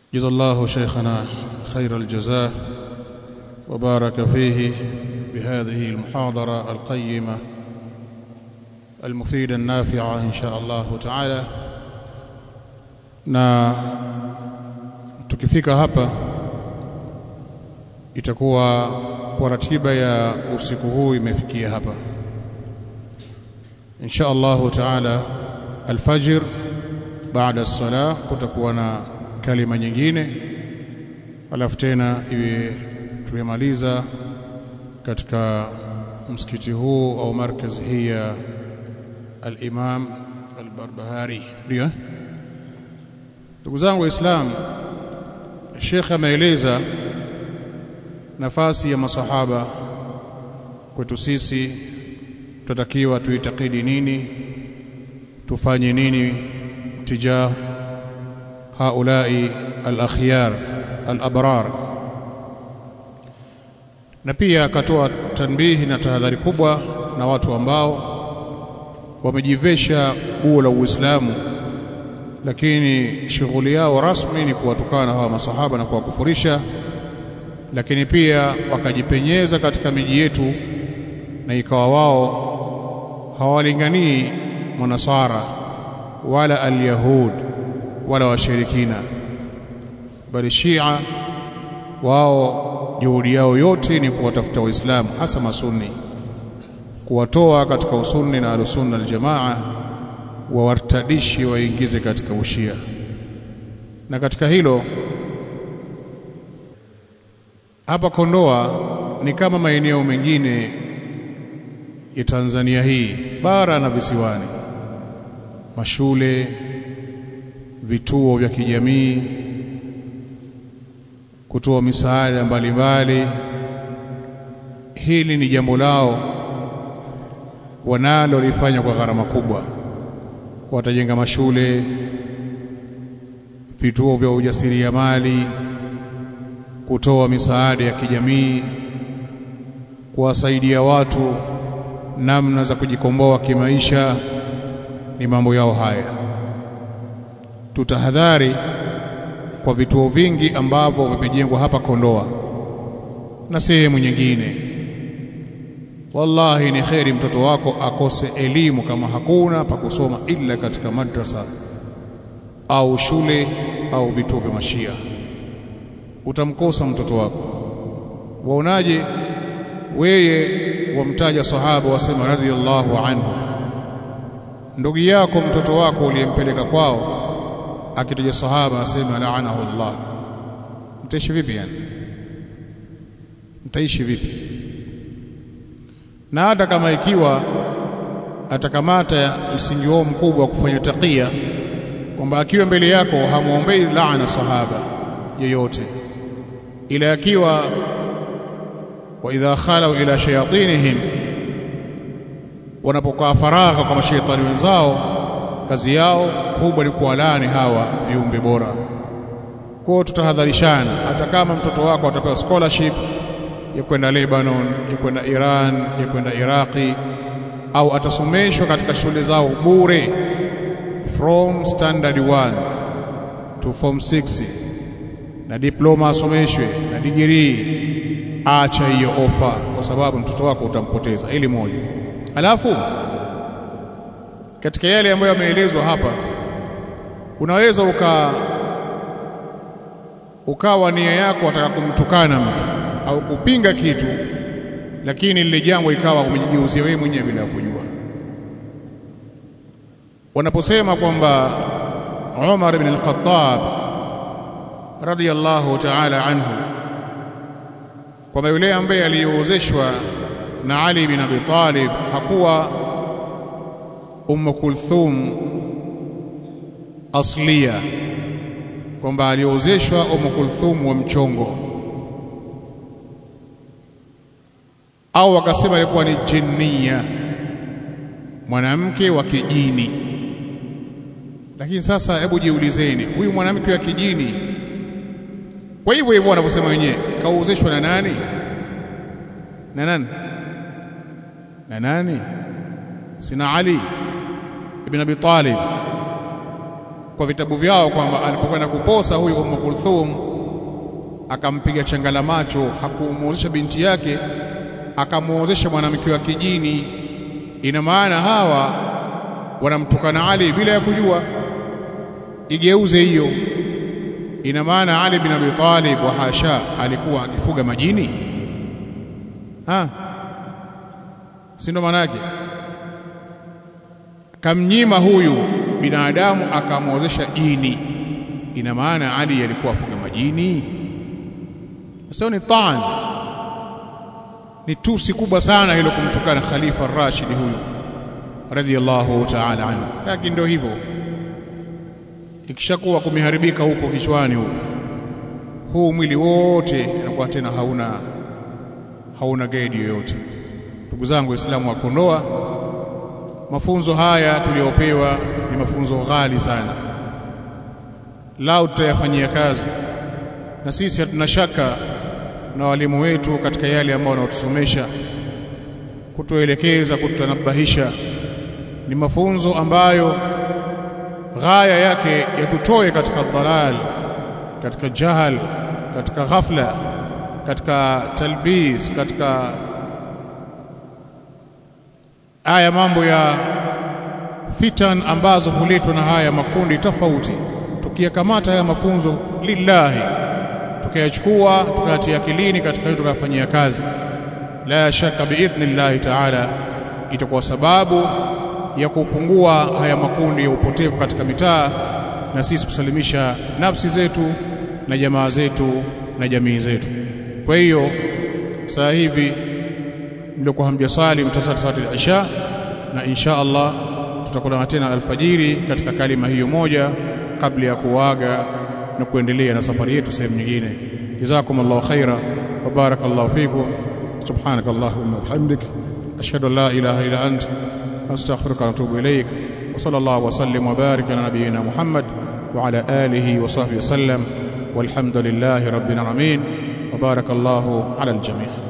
جزا الله شيخنا خير الجزاء وبارك فيه بهذه المحاضرة القيمة المفيدة النافعة إن شاء الله تعالى na tukifika hapa itakuwa kwa ratiba ya usiku huu imefikia hapa insha Allah taala alfajr baada as-salah kutakuwa na kalima nyingine alafu tena iwe tumemaliza katika msikiti huu au markazi hii ya al-Imam al-Barbahari ndio ndugu zangu waislamu Sheikh ameeleza nafasi ya masahaba kwetu sisi tutatakiwa tuitakidi nini tufanye nini tijah haulai al-akhyar al-abrar na pia akatoa tanbihi na tahadhari kubwa na watu ambao wamejivesha buo la Uislamu lakini shughuli yao rasmi ni kuwatukana hawa masahaba na kuwakufurisha lakini pia wakajipenyeza katika miji yetu na ikawa wao hawalinganii manasara wala alyahud wala washirikina bali shia wao juhudi yao yote ni kuwatafuta waislamu hasa masunni kuwatoa katika usunni na alusunna aljamaa wawartadishi waingize katika ushia na katika hilo hapa Kondoa ni kama maeneo mengine ya Tanzania hii bara na visiwani mashule vituo vya kijamii kutoa misaada mbalimbali hili ni jambo lao wanalolifanya kwa gharama kubwa watajenga mashule vituo vya ujasiriamali kutoa misaada ya kijamii kuwasaidia watu namna za kujikomboa kimaisha ni mambo yao haya tutahadhari kwa vituo vingi ambavyo vimejengwa hapa Kondoa na sehemu nyingine wallahi ni kheri mtoto wako akose elimu kama hakuna pa kusoma ila katika madrasa au shule au vituo vya mashia utamkosa mtoto wako waonaje weye wamtaja sahaba wasema radhiallahu anhu ndugu yako mtoto wako uliyempeleka kwao akitaja sahaba asema laanahu Allah mtaishi vipi yani mtaishi vipi na hata kama ikiwa atakamata msingi wao mkubwa wa kufanya takia kwamba akiwa mbele yako hamuombei laana sahaba yeyote ila akiwa wa idha khalau ila shayatinihim wanapokaa faragha kwa mashaitani wenzao kazi yao kubwa ni kuwalani hawa viumbe bora kwao tutahadharishana hata kama mtoto wako atapewa scholarship ya kwenda Lebanon ya kwenda Iran ya kwenda Iraqi au atasomeshwa katika shule zao bure from standard 1 to form 6 na diploma asomeshwe na degree acha hiyo ofa kwa sababu mtoto wako utampoteza ili moja alafu katika yale ambayo yameelezwa hapa unaweza uka ukawa nia yako wataka kumtukana mtu au kupinga kitu lakini lile jambo ikawa umejigeuzia wewe mwenyewe bila kujua wanaposema kwamba Umar ibn al-Khattab radiyallahu ta'ala anhu kwamba yule ambaye aliozeshwa na Ali bin Abi Talib hakuwa Umm Kulthum aslia kwamba aliozeshwa Umm Kulthum wa mchongo au wakasema alikuwa ni jinnia mwanamke wa kijini lakini sasa hebu jiulizeni huyu mwanamke wa kijini kwa hivyo hivyo wanavyosema wenyewe kauzeshwa na nani na nani na nani sina Ali ibn Abi Talib kwa vitabu vyao kwamba alipokwenda kuposa huyu Umm Kulthum akampiga changala macho, hakumuozesha binti yake, akamuozesha mwanamke wa kijini. Ina maana hawa wanamtukana Ali bila ya kujua. Igeuze hiyo, ina maana Ali bin Abi Talib wa hasha alikuwa akifuga majini ha? si ndo maana yake? Kamnyima huyu binadamu akamwozesha jini, ina maana Ali alikuwa afuga majini? Sasa ni taan, ni tusi kubwa sana hilo kumtukana Khalifa Rashid huyu radhiyallahu ta'ala anhu. Lakini ndio hivyo, ikishakuwa kumeharibika huko kichwani huko, huu mwili wote unakuwa tena hauna hauna gaidi yoyote. Ndugu zangu Waislamu wa Kondoa, mafunzo haya tuliyopewa ni mafunzo ghali sana, lao tutayafanyia kazi, na sisi hatuna shaka na walimu wetu katika yale ambayo wanaotusomesha kutuelekeza, kututanabahisha. Ni mafunzo ambayo ghaya yake yatutoe katika dhalal, katika jahal, katika ghafla, katika talbis, katika haya mambo ya fitan ambazo huletwa na haya makundi tofauti. Tukiyakamata haya mafunzo lillahi, tukayachukua tukayatia akilini katika hiyo tukayafanyia kazi, la shaka biidhnillahi taala itakuwa sababu ya kupungua haya makundi ya upotevu katika mitaa na sisi kusalimisha nafsi zetu na jamaa zetu na jamii zetu. Kwa hiyo saa hivi mliokuwa hamjasali mtasali salati al-isha, na insha Allah tutakutana tena alfajiri katika kalima hiyo moja kabla ya kuaga na kuendelea na safari yetu sehemu nyingine. Jazakumullahu khaira wa barakallahu fikum. Subhanakallahumma wa bihamdik ashhadu an la ilaha illa ant astaghfiruka wa atubu ilaik wa sallallahu wa sallim wa barik ala nabiyyina Muhammad wa ala alihi wa sahbihi wasallam walhamdulillahi rabbil alamin wa barakallahu ala aljami'